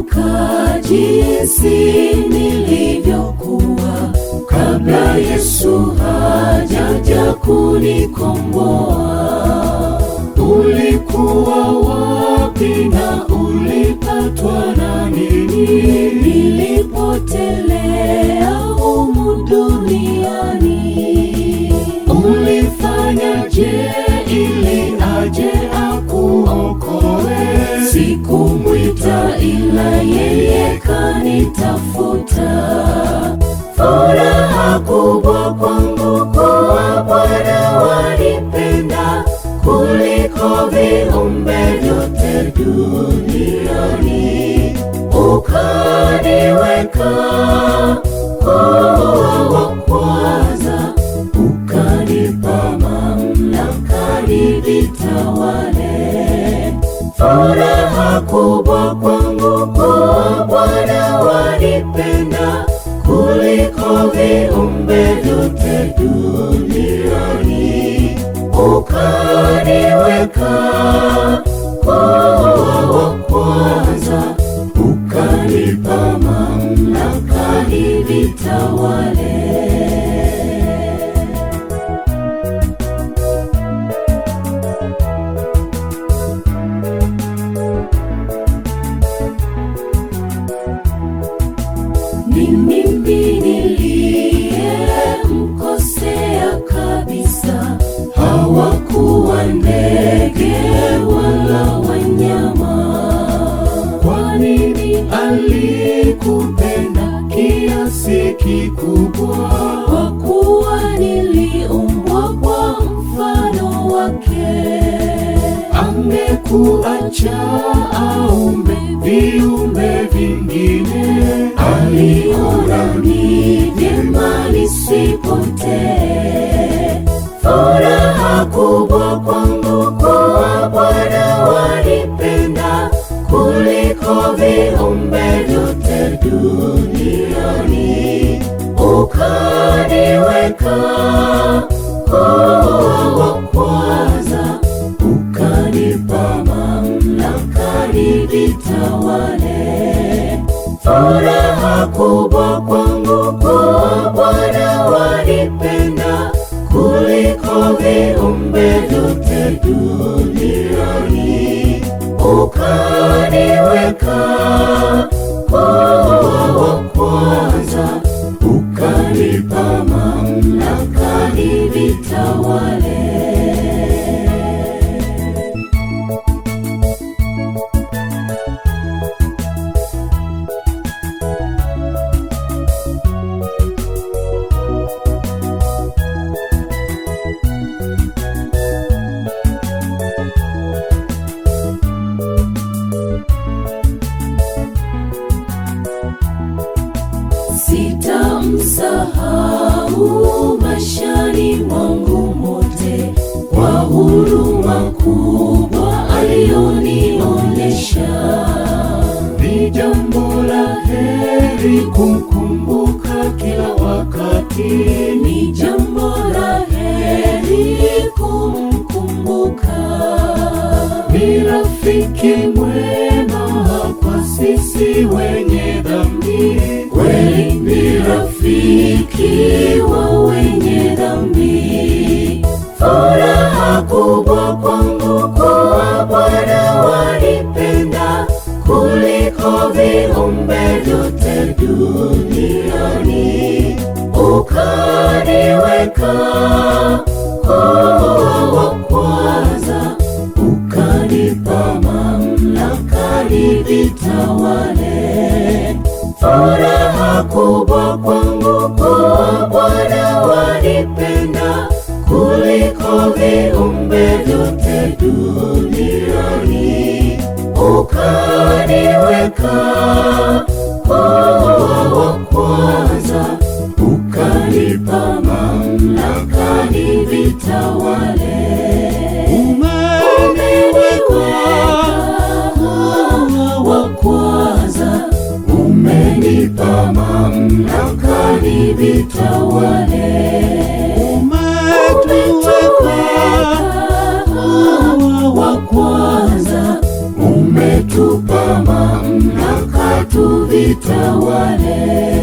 Nakumbuka jinsi nilivyokuwa kabla Yesu hajaja kunikomboa. Ulikuwa wapi na ulipatwa na nini nilipotelea humu duniani? Ulifanyaje ili aje akuokoe? Sikumwita ila yeye kanitafuta. Furaha kubwa kwangu kuwa Bwana wanipenda kuliko viumbe vyote duniani, ukaniweka kuwa wa kwanza, ukanipa mamlaka nivitawale. Furaha kubwa kwangu kuwa Bwana wanipenda kuliko viumbe vyote duniani, ukaniweka kuwa wa kwanza, ukanipa mamlaka nivitawale. Ni mimi niliyemkosea kabisa, hawakuwa ndege wala wanyama. Kwa nini alikupenda kiasi kikubwa? Kwa kuwa niliumbwa kwa mfano wake. Angekuacha aumbe viumbe vingine, aliona ni vyema nisipotee. Furaha kubwa kwangu kuwa Bwana wanipenda kuliko viumbe vyote duniani, ukaniweka kuwa wa kwanza, ukanipa mamlaka nivitawale. Furaha kubwa kwangu kuwa Bwana wanipenda kuliko viumbe vyote duniani, ukaniweka kuwa wa kwanza, ukanipa mamlaka nivitawale. Sitamsahau maishani mwangu mote, kwa huruma kubwa aliyonionyesha. Ni jambo la heri kumkumbuka kila wakati, ni jambo la heri kumkumbuka. Ni rafiki mwema kwa sisi wenye dhambi, kweli ni rafiki wa wenye dhambi. Furaha kubwa kwangu kuwa Bwana wanipenda kuliko viumbe vyote duniani, ukaniweka kuwa wa kwanza, ukanipa mamlaka nivitawale. Furaha kubwa kwangu kuwa Bwana wanipenda kuliko viumbe vyote duniani, ukaniweka kuwa wa kwanza, ukanipa mamlaka nivitawale. Umeniweka kuwa wa kwanza, umenipa mamlaka nivitawale. Umetuweka kuwa wa kwanza, umetupa mamlaka nivitawale.